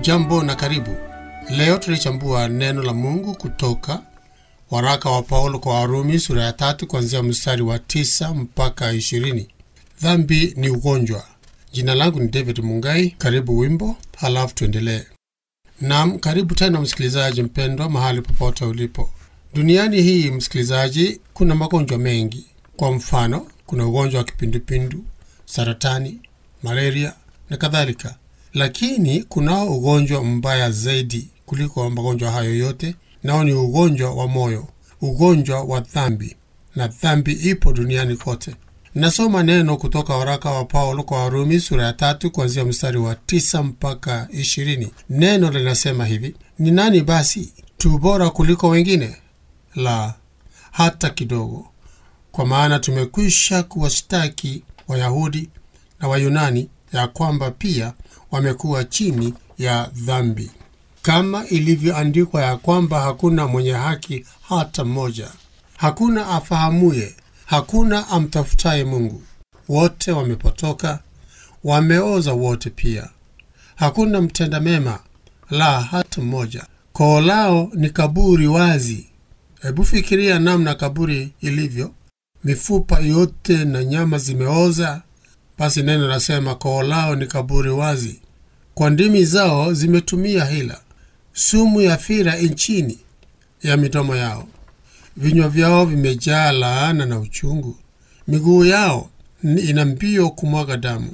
Hujambo na karibu. Leo tunachambua neno la Mungu kutoka waraka wa Paulo kwa Warumi sura ya tatu kuanzia mstari wa tisa mpaka ishirini. Dhambi ni ugonjwa. Jina langu ni David Mungai. Karibu wimbo, halafu tuendelee. Naam, karibu tena msikilizaji mpendwa, mahali popote ulipo duniani hii. Msikilizaji, kuna magonjwa mengi. Kwa mfano, kuna ugonjwa wa kipindupindu, saratani, malaria na kadhalika, lakini kunao ugonjwa mbaya zaidi kuliko magonjwa hayo yote, nao ni ugonjwa wa moyo, ugonjwa wa dhambi, na dhambi ipo duniani kote. Nasoma neno kutoka waraka wa Paulo kwa Warumi sura ya tatu kuanzia mstari wa tisa mpaka ishirini. Neno linasema hivi: ni nani basi tu bora kuliko wengine? La, hata kidogo. Kwa maana tumekwisha kuwashtaki Wayahudi na Wayunani ya kwamba pia wamekuwa chini ya dhambi, kama ilivyoandikwa ya kwamba hakuna mwenye haki hata mmoja, hakuna afahamuye, hakuna amtafutaye Mungu. Wote wamepotoka, wameoza wote pia, hakuna mtenda mema, la hata mmoja. Koo lao ni kaburi wazi. Hebu fikiria namna kaburi ilivyo, mifupa yote na nyama zimeoza. Basi neno nasema koo lao ni kaburi wazi, kwa ndimi zao zimetumia hila, sumu ya fira nchini ya midomo yao. Vinywa vyao vimejaa laana na uchungu, miguu yao ina mbio kumwaga damu.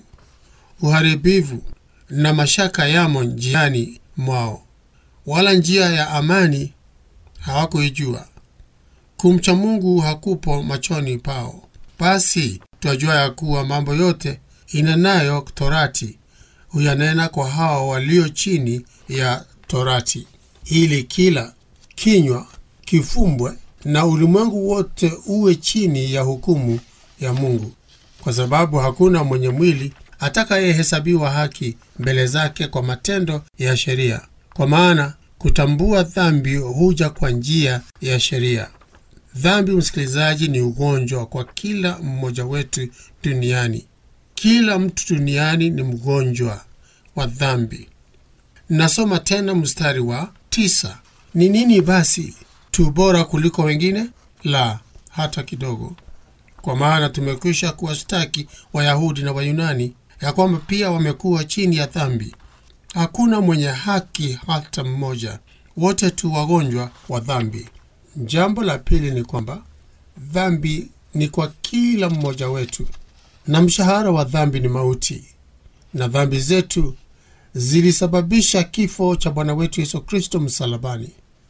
Uharibivu na mashaka yamo njiani mwao, wala njia ya amani hawakuijua. Kumcha Mungu hakupo machoni pao. Basi twajua ya kuwa mambo yote inenayo Torati huyanena kwa hao walio chini ya Torati, ili kila kinywa kifumbwe na ulimwengu wote uwe chini ya hukumu ya Mungu, kwa sababu hakuna mwenye mwili atakayehesabiwa haki mbele zake kwa matendo ya sheria, kwa maana kutambua dhambi huja kwa njia ya sheria. Dhambi, msikilizaji, ni ugonjwa kwa kila mmoja wetu duniani. Kila mtu duniani ni mgonjwa wa dhambi. Nasoma tena mstari wa tisa. Ni nini basi tu bora kuliko wengine? La, hata kidogo. Kwa maana tumekwisha kuwashtaki Wayahudi na Wayunani ya kwamba pia wamekuwa chini ya dhambi. Hakuna mwenye haki hata mmoja, wote tu wagonjwa wa dhambi. Jambo la pili ni kwamba dhambi ni kwa kila mmoja wetu, na mshahara wa dhambi ni mauti, na dhambi zetu zilisababisha kifo cha Bwana wetu Yesu Kristo msalabani.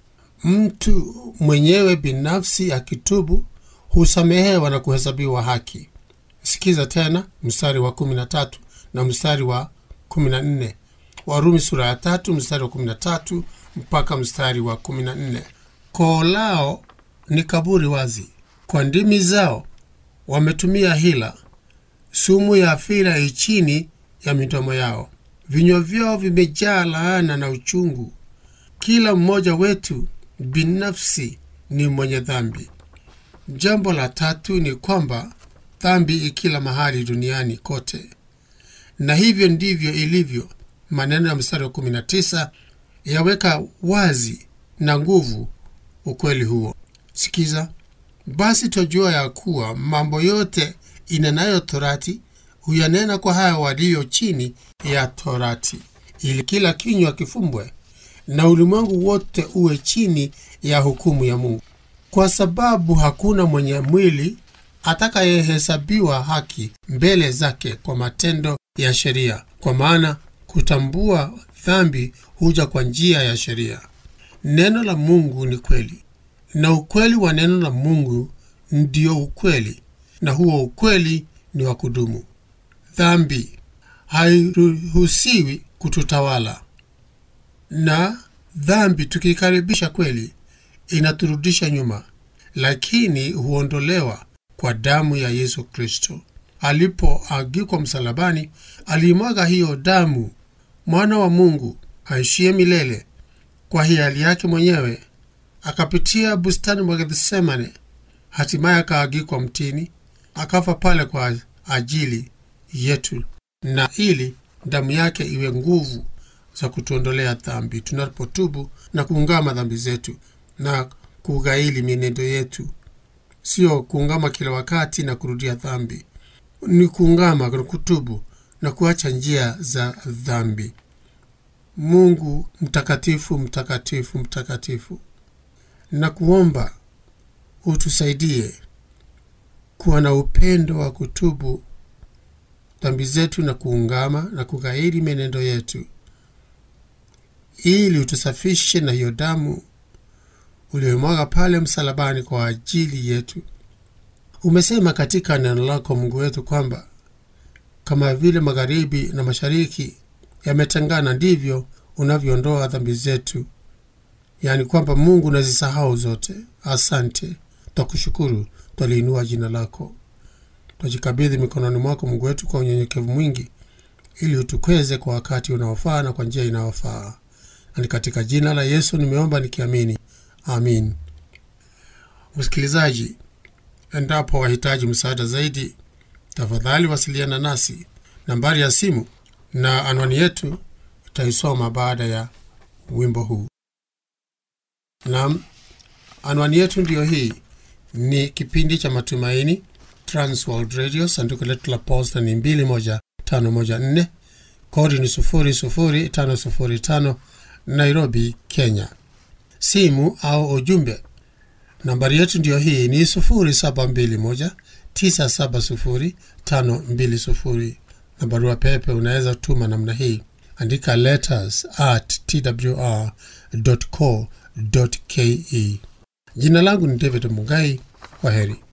Mtu mwenyewe binafsi akitubu husamehewa na kuhesabiwa haki. Sikiza tena mstari wa 13 na mstari wa 14, Warumi sura ya tatu mstari wa 13 mpaka mstari wa 14. Koo lao ni kaburi wazi, kwa ndimi zao wametumia hila, sumu ya fira ichini ya midomo yao. Vinywa vyao vimejaa laana na uchungu. Kila mmoja wetu binafsi ni mwenye dhambi. Jambo la tatu ni kwamba dhambi ikila mahali duniani kote, na hivyo ndivyo ilivyo. Maneno ya mstari wa 19 yaweka wazi na nguvu ukweli huo. Sikiza basi, twajua ya kuwa mambo yote inenayo Torati huyanena kwa hayo walio chini ya Torati, ili kila kinywa kifumbwe na ulimwengu wote uwe chini ya hukumu ya Mungu, kwa sababu hakuna mwenye mwili atakayehesabiwa haki mbele zake kwa matendo ya sheria, kwa maana kutambua dhambi huja kwa njia ya sheria. Neno la Mungu ni kweli, na ukweli wa neno la Mungu ndio ukweli, na huo ukweli ni wa kudumu. Dhambi hairuhusiwi kututawala, na dhambi tukikaribisha kweli inaturudisha nyuma, lakini huondolewa kwa damu ya Yesu Kristo. Alipoagikwa msalabani, aliimwaga hiyo damu, mwana wa Mungu aishie milele kwa hiari yake mwenyewe akapitia bustani mwa Gethsemane, hatimaye akaagikwa mtini, akafa pale kwa ajili yetu, na ili damu yake iwe nguvu za kutuondolea dhambi tunapotubu na kuungama dhambi zetu na kughaili mienendo yetu, sio kuungama kila wakati na kurudia dhambi. Ni kuungama na kutubu na kuacha njia za dhambi. Mungu mtakatifu, mtakatifu, mtakatifu, na kuomba utusaidie kuwa na upendo wa kutubu dhambi zetu na kuungama na kughairi mienendo yetu, ili utusafishe na hiyo damu uliyomwaga pale msalabani kwa ajili yetu. Umesema katika neno lako Mungu wetu kwamba kama vile magharibi na mashariki yametengana, ndivyo unavyoondoa dhambi zetu, yaani kwamba Mungu unazisahau zote. Asante, twakushukuru, twaliinua jina lako, twajikabidhi mikononi mwako Mungu wetu kwa unyenyekevu mwingi, ili utukweze kwa wakati unaofaa na kwa njia inayofaa. Na ni katika jina la Yesu nimeomba nikiamini, amin. Msikilizaji, endapo wahitaji msaada zaidi, tafadhali wasiliana nasi. Nambari ya simu na anwani yetu itaisoma baada ya wimbo huu. Naam, anwani yetu ndiyo hii. Ni kipindi cha Matumaini, Transworld Radio. Sanduku letu la posta ni 21514 kodi ni 00505 Nairobi, Kenya. Simu au ujumbe, nambari yetu ndiyo hii ni 0721970520 na barua pepe unaweza tuma namna hii, andika letters at twr.co.ke. Jina langu ni David Mugai. Kwa heri.